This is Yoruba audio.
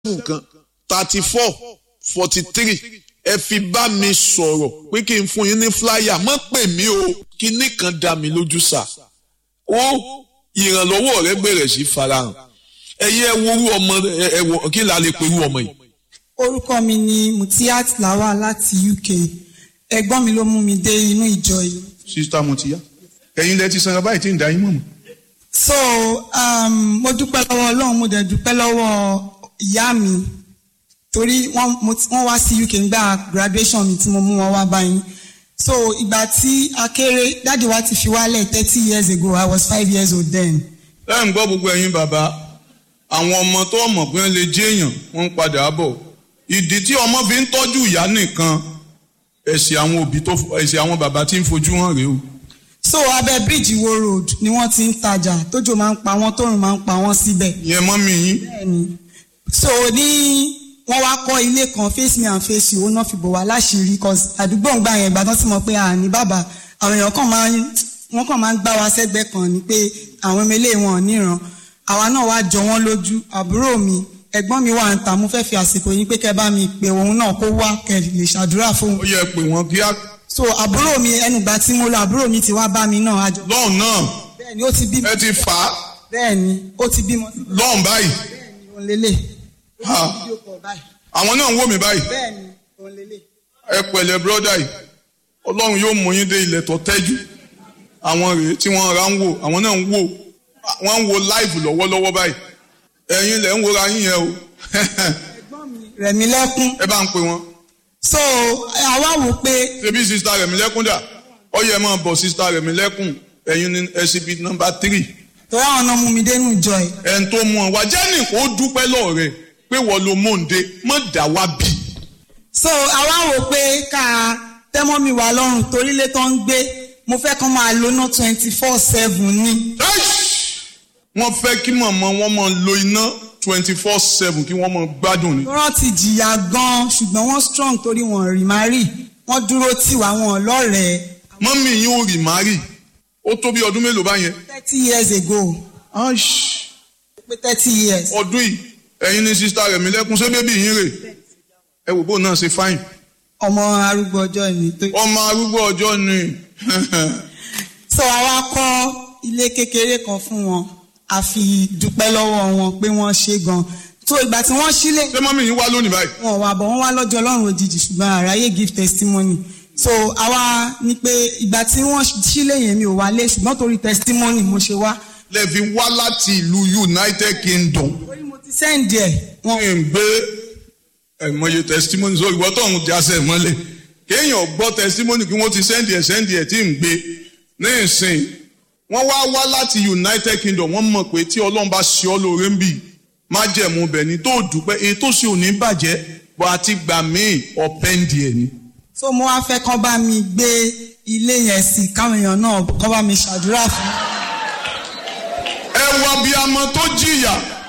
kan thirty four forty three ẹ fi bá mi sọ̀rọ̀ pé kí n fún yín ní flyer má pè mí o kíní kan dá mi lójú sà ó ìrànlọ́wọ́ rẹ bẹ̀rẹ̀ sí farahàn ẹ̀yẹ ẹ̀wòrú ọmọ ẹ̀wọ̀ kí la lè pẹ̀lú ọmọ yìí. orúkọ mi ni Mutiat Lawal láti UK ẹ̀gbọ́n mi ló mú mi dé inú ìjọ yìí. sista Mutiya ẹ̀yin lẹ ti sanra báyìí tí ń da yín mọ̀ mọ́. so um, mo dúpẹ́ lọ́wọ́ Ọlọ́run mo dẹ̀ dúpẹ́ lọ́wọ́ ìyá mi torí wọ́n mo ti- wọ́n wá sí UK nígbà graduation mi tí mo mú wọn wá báyìí so ìgbà tí a kéré dáàdi wa ti fi wálẹ̀ thirty years ago I was five years old then. ẹ ń gbọ́ gbogbo ẹ̀yin bàbá àwọn ọmọ tó mọ̀ pé wọ́n lè jẹ́ èèyàn wọ́n ń padà bọ̀ ìdí tí ọmọ fi ń tọ́jú ìyá nìkan ẹ̀sìn àwọn òbí tó ẹ̀sìn àwọn bàbá tí ń fojú hàn rèé o. so abẹ́ bíríìjì wo road ni wọ́n ti ń tajà tójò máa ń pa wọ́n tóòrùn máa ń pa wọ́n síbẹ̀. ìyẹn mọ́ mi yín bẹ́ẹ̀ni so ní wọ́n wá kọ́ ilé kan face me and face you ó náà fi bò wá láṣìírí cause àdúgbò ń gbà yẹn ìgbà tó ti mọ̀ pé àní bàbá àwọn èèyàn kan máa ń wọ́n kàn máa ń gbá wa sẹ́gbẹ́ kan ni pé àwọn ọmọ ilé wọn ò níran àwa náà wá jọ wọ́n lójú àbúrò mi ẹ̀gbọ́n mi wà ń ta mo fẹ́ fi àsìkò yín pé kẹ́ bá mi pè òun náà kó wá kẹ́ lè ṣàdúrà fóun ó yẹ pé wọ́n kíá so àbúrò mi ẹnùgbà tí mo lọ àbúrò mi ti wá bá mi náà àjọ lọ́hùn náà bẹ́ẹ̀ni ó ti bímọ ẹ ti fà á bẹ́ẹ̀ni ó ti bímọ lọ́hùn báyìí bẹ́ẹ̀ni òun lélẹ̀ Ha. fídíò kọ̀ báyìí àwọn náà ń wò mí báyìí bẹ́ẹ̀ni òun lélẹ̀. ẹ pẹ̀lẹ́ bírọ́dà yìí ọlọ́run yóò mú yín dé ilẹ̀ tó tẹ́jú àwọn rèé tí wọ́n ra ń wò àwọn náà ń wò wọ́n ń wo live lọ́wọ́lọ́wọ́ báyìí ẹ̀yin lẹ̀ ń wora yín yẹn o ẹ̀gbọ́n mi rẹ̀mí lẹ́kún ẹ bá ń pè wọ́n so àwa wò pé ṣebí sista rẹ̀mí lẹ́kún dà ó yẹ máa bọ̀ sista rẹ̀mí lẹ́kún ẹ̀yin ní exhibit number three torí àwọn ọ̀nà mú mi dénú ìjọ ẹ̀ ẹ̀ń tó mú ọ wá jẹ́ nìkan ó dúpẹ́ lọ́ọ̀rẹ́ pé wọ́n lo mòǹde mọ̀ dá wá bì so àwa wò pé ká tẹ́mọ́ mi wà lọ́rùn torí ilé tó ń gbé mo fẹ́ kán máa lóná twenty four seven ní wọ́n fẹ́ kí màmá wọn máa lo iná twenty four seven kí wọ́n máa gbádùn ni. tó rántí jìyà gan ṣùgbọ́n wọ́n strong torí wọn rí má rí wọ́n dúró tì wá wọn lọ́rẹ̀ẹ́ mọ́mí yín ò rì márì ó tó bí ọdún mélòó báyẹn. thirty years ago pé thirty years ọdún yìí ẹ̀yin ní sista rẹ̀ mi lẹ́kún ṣé bébí yín rè ẹ wò bó náà ṣe fáìn. ọmọ arúgbó ọjọ́ ni tó ọmọ arúgbó ọjọ́ ni so àwa kọ́ ilé kékeré kan fún wọn a fi dúpẹ́ lọ́wọ́ wọn pé wọ́n ṣe gan so ìgbà tí wọ́n sílé ṣé mọ́mí yín wá lónìí báyìí. wọn wà bọ̀ wọ́n wá lọ́jọ́ ọlọ́run òjijì ṣùgbọ́n àráyé give testimony so àwa ní pé ìgbà tí wọ́n sílé yẹn mi ò wálé ṣùgbọ́n torí testimony mo ṣe wá lẹ́ẹ̀fi wá láti ìlú United Kingdom. torí mo ti send ẹ̀ wọn wọ́n ń gbé ẹ̀mọye testimony sórí ìwọ́ tó ń jásẹ̀ mọ́lẹ̀ kéèyàn gbọ́ testimony kí wọ́n ti sẹ́ndì ẹ̀ sẹ́ndì ẹ̀ tí ń gbé ní ìsìn wọ́n wá wá láti United Kingdom wọ́n mọ̀ pé tí Ọlọ́run bá ṣe ọ́ lóore ń bì má jẹ̀mú bẹ̀ ni tó dúpẹ́ èyí tó ṣe ò ní bàjẹ́ bọ́ àti gbà míì ọ̀pẹ́ǹdì ẹ̀ ni. so mo wá fẹ́ kán bá mi gbé ilé yẹn sí káwọn èèyàn náà kán bá mi ṣàdúrà fún ẹ wọ abiyamọ tó jìyà